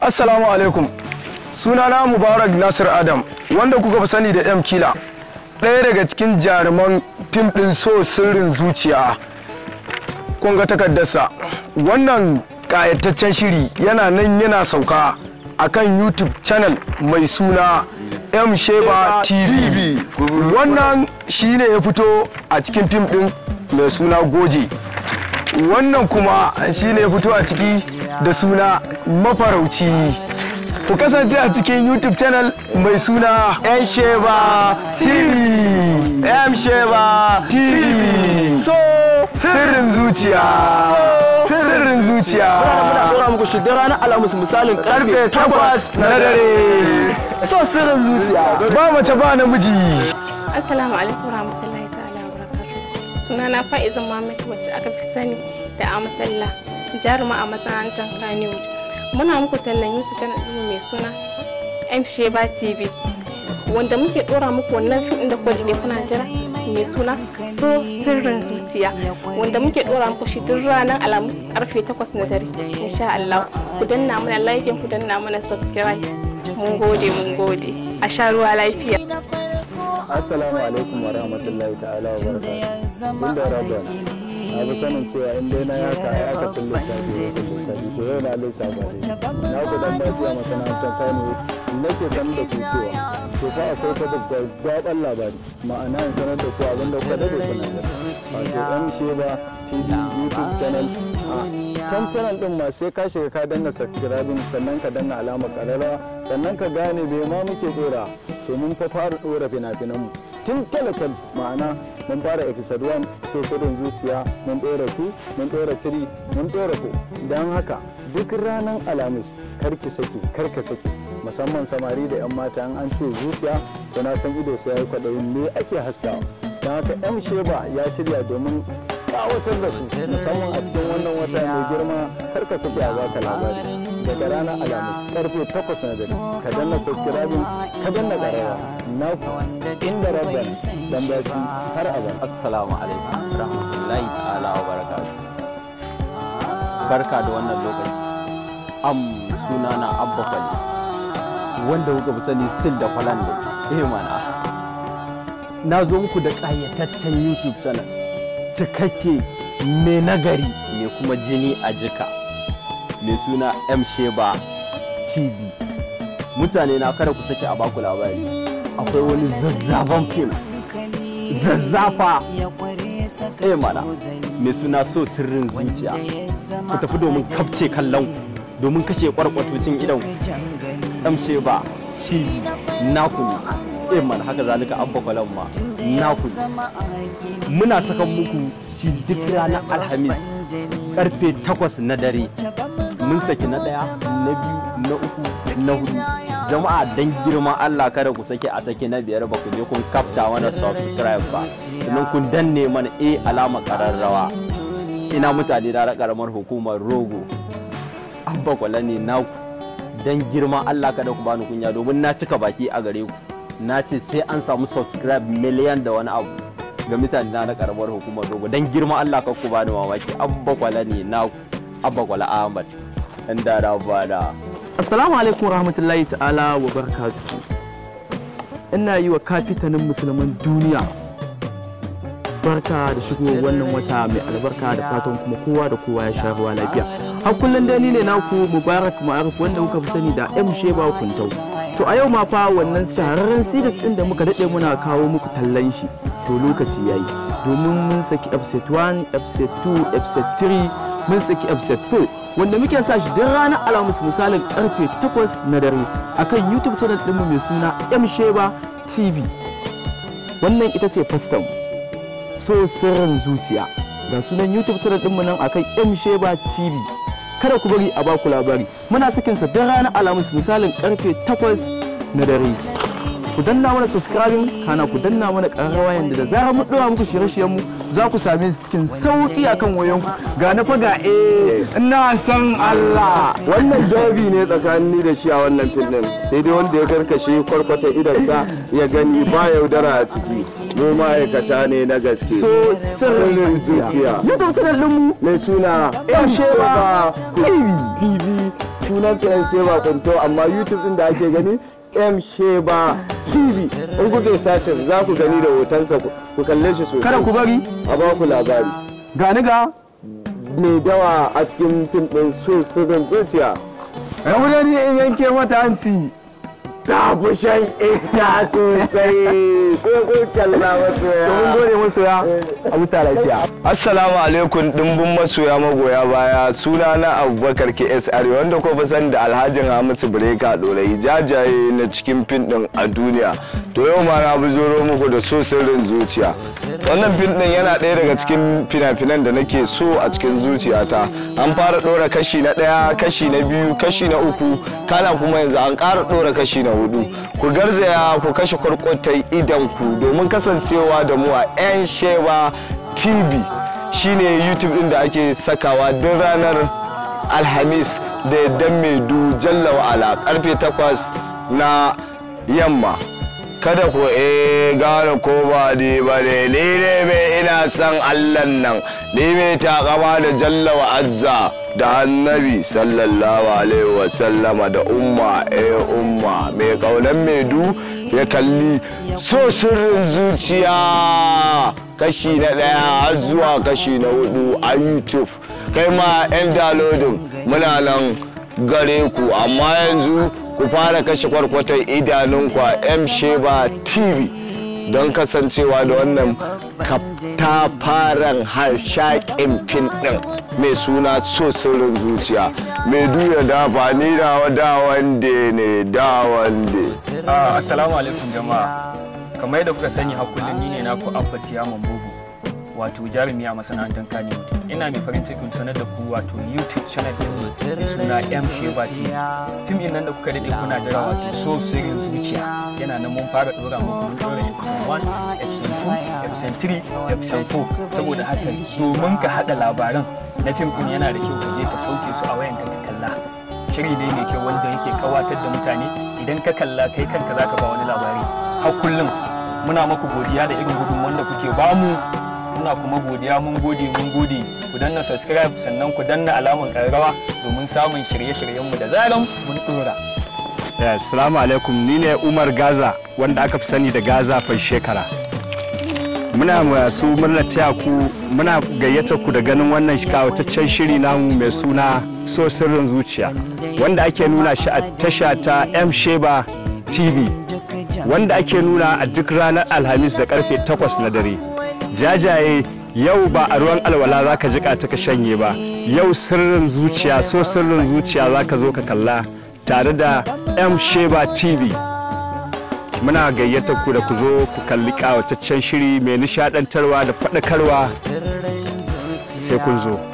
Assalamu alaikum. Sunana Mubarak Nasir Adam, wanda kuka fi sani da M Kila. Ɗaya daga cikin jaruman fim ɗin so sirrin zuciya. Kun ga takardarsa. Wannan ƙayataccen shiri yana nan yana sauka a kan YouTube channel mai suna M Sheba TV. Wannan shi ne ya fito a cikin fim ɗin mai suna Goje. Wannan kuma shi ne ya fito a ciki da suna mafarauci. Ku kasance a cikin YouTube channel mai suna yan sheba TV. yan sheba TV. so Sirrin zuciya. Sirrin muna zuciya. tsora muku shi da ranar alhamis misalin karfe takwas Na dare. so sirrin zuciya Ba mace ba namiji. Assalamu alaikum warahmatullahi ta'ala wa barakatuh. Sunana Fa'iza Muhammad wacce aka fi sani da Amatalla, jaruma a masana'antar Kannywood. Muna muku tallan YouTube channel ɗinmu mai suna M Sheba TV. Wanda muke ɗora muku wannan fim ɗin da kuka daɗe kuna jira mai suna So Sirrin Zuciya. Wanda muke ɗora muku shi duk ranar Alhamis karfe 8 na dare. Insha Allah. Ku danna mana like ku danna mana subscribe. Mun gode mun gode. A sha ruwa lafiya. Assalamu alaikum wa rahmatullahi ta'ala wa barakatuh. Bin da rabon na fi sanin cewa in dai na yaka ya aka sun lissafi wa sun lissafi to yau na lissafa ne. Na ku dan ba a masana'antar Kano nake sanar da ku cewa to fa akwai ta gwaggwaban labari ma'ana in sanar da ku abin da kuka dade kuna da. Wato ɗan Sheba TV YouTube channel a can channel din ma sai ka shiga ka danna subscribing sannan ka danna alamar kararrawa sannan ka gane me ma muke dora to mun fa fara dora fina-finan mu tun talakal ma'ana mun fara episode 1 so sirrin zuciya mun dora 2 mun dora 3 mun dora 4 don haka duk ranar alhamis karki saki karka saki musamman samari da 'yan mata an ce zuciya to na san ido sai ya yi kwaɗayin me ake haskawa don haka yan sheba ya shirya domin kawatar da su musamman a cikin wannan wata mai girma kar ka saki a baka labari daga ranar alamu karfe 8 na dare ka danna subscribing ka danna ƙarawa na inda rabban dan bashi har abada assalamu alaikum rahmatullahi ta'ala wa barakatuh barka da wannan lokaci am sunana abba fali wanda kuka fi sani still da falan da eh mana na zo muku da ƙayataccen youtube channel cikakke mai nagari mai kuma jini a jika mai suna m sheba tv mutane na kada ku sake a baku labari akwai wani zazzafan fim zazzafa eh mana mai suna so sirrin zuciya ku tafi domin kafce kallon ku domin kashe kwarkwatocin idan m sheba tv naku ne eh mana haka zalika abba kwalan ma naku ne muna sakan muku shi duk ranar alhamis karfe 8 na dare mun saki na daya na biyu na uku na hudu jama'a dan girma Allah kada ku sake a sake na biyar ba ku je kun kafta mana subscribe ba sannan kun danne mana a alama kararrawa ina mutane da karamar hukumar rogo abba kwala ne naku dan girma Allah kada ku bani kunya domin na cika baki a gare ku na ce sai an samu subscribe miliyan da wani abu ga mutane na na karamar hukumar dogo dan girma Allah ka ku bani mamaki abba kwala ne na abba kwala Ahmad dan da bada Assalamu alaikum rahmatullahi ta'ala wa barakatuhu. Ina yi wa kafitanin musulman duniya barka da shigo wannan wata mai albarka da fatan kuma kowa da kowa ya sha ruwa lafiya. Har kullum dai ni ne naku Mubarak Ma'aruf wanda kuka fi sani da M Sheba Kuntau. To a yau ma fa wannan shahararren series din da muka dade muna kawo muku tallan shi to lokaci yayi domin mun saki episode 1, episode 2, episode 3, mun saki episode 4 wanda muke sa shi duk ranar alhamis misalin karfe 8 na dare akan youtube channel ɗinmu mai suna m sheba tv wannan ita ce fastan so sirrin zuciya ga sunan youtube channel ɗinmu nan akan m sheba tv kada ku bari a baku labari muna sakin sa duk ranar alhamis misalin karfe 8 na dare ku danna mana subscribing kana ku danna mana ƙararrawa yanda da zarar mun ɗora muku shirye-shiryen mu za ku same su cikin sauƙi akan wayanku ga na fa ga eh ina san Allah wannan dabi ne tsakanin ni da shi a wannan fim din sai dai wanda ya karkashe kwarkwata idansa ya gani ba yaudara a ciki mu ma'aikata ne na gaske so sirrin zuciya YouTube channel ɗinmu mai suna M Sheba TV TV sunan sa M Sheba Kunto amma YouTube din da ake gani M Sheba TV in kuke sacin za ku gani da hotonsa ku kalle shi sosai kada ku bari a ba ku labari gani ga mai dawa a cikin fim din so sirrin zuciya rabu da ni in yanke mata hanci ta fi shan iska sosai ko ko kalla wasu ya mun gode masoya a huta lafiya Assalamu alaikum dimbin masoya magoya baya suna na Abubakar KSR wanda ko fa san da Alhajin Hamisu Breka Dorayi jajaye na cikin fin din a duniya. To yau ma na buzuro muku da so sirrin zuciya. Wannan fin din yana ɗaya daga cikin fina-finan da nake so a cikin zuciyata. An fara ɗora kashi na ɗaya, kashi na biyu, kashi na uku, kana kuma yanzu an ƙara ɗora kashi na hudu. Ku garzaya ku kashe kwarkwatai idan ku domin kasancewa da mu a 'yan sheba tv shine youtube din da ake sakawa duk ranar alhamis da yaddan mai du jalla wa'ala karfe 8 na yamma kada ku eh gane ko ba ni ba ne ni ne mai ina son allan nan ni mai takama da jalla wa azza da annabi sallallahu alaihi wa sallama da umma eh umma mai kaunan mai du ya kalli so sirrin zuciya kashi na ɗaya har zuwa kashi na hudu a youtube kai ma 'yan dalodin muna nan gare ku amma yanzu ku fara kashe kwarkwatar idanunku a m sheba tv don kasancewa da wannan katafaren harshakin fin ɗin mai suna so sirrin zuciya mai duya dafa ni da da wande ne da wande Ah, Assalamu alaikum jama'a. Kamar yadda kuka sani har kullum ni ne naku Abba Tiyaman Bubu. Wato jarumi a masana'antar Kannywood. Ina mai farin cikin sanar da ku wato YouTube channel din mai suna M Sheba TV. Fim din nan da kuka dade kuna jira wato so sirrin zuciya. Yana nan mun fara dora muku mun dora episode 1, episode 2, episode 3, episode 4. Saboda haka domin ka hada labaran na fim din yana da kyau ka je ka sauke su a wayanka ka kalla. shiri ne mai kyau wanda yake kawatar da mutane idan ka kalla kai kanka zaka ba wani labari har kullum muna maku godiya da irin gudun wanda kuke bamu muna kuma godiya mun gode mun gode ku danna subscribe sannan ku danna alamar karrawa domin samun shirye-shiryenmu da zaran mun dora Assalamu alaikum ni ne Umar Gaza wanda aka fi sani da Gaza fai shekara. Muna masu murnar taya ku muna gayyata ku da ganin wannan kawataccen shiri namu mai suna so sirrin zuciya wanda ake nuna shi a tasha ta M Sheba TV wanda ake nuna a duk ranar Alhamis da karfe 8 na dare. Jajaye yau ba a ruwan alwala za ka jika ta ka shanye ba yau sirrin zuciya so sirrin zuciya za ka zo ka kalla tare da M Sheba TV. Muna gayyata ku da ku zo ku kalli ƙawataccen shiri mai nishadantarwa da faɗakarwa sai kun zo.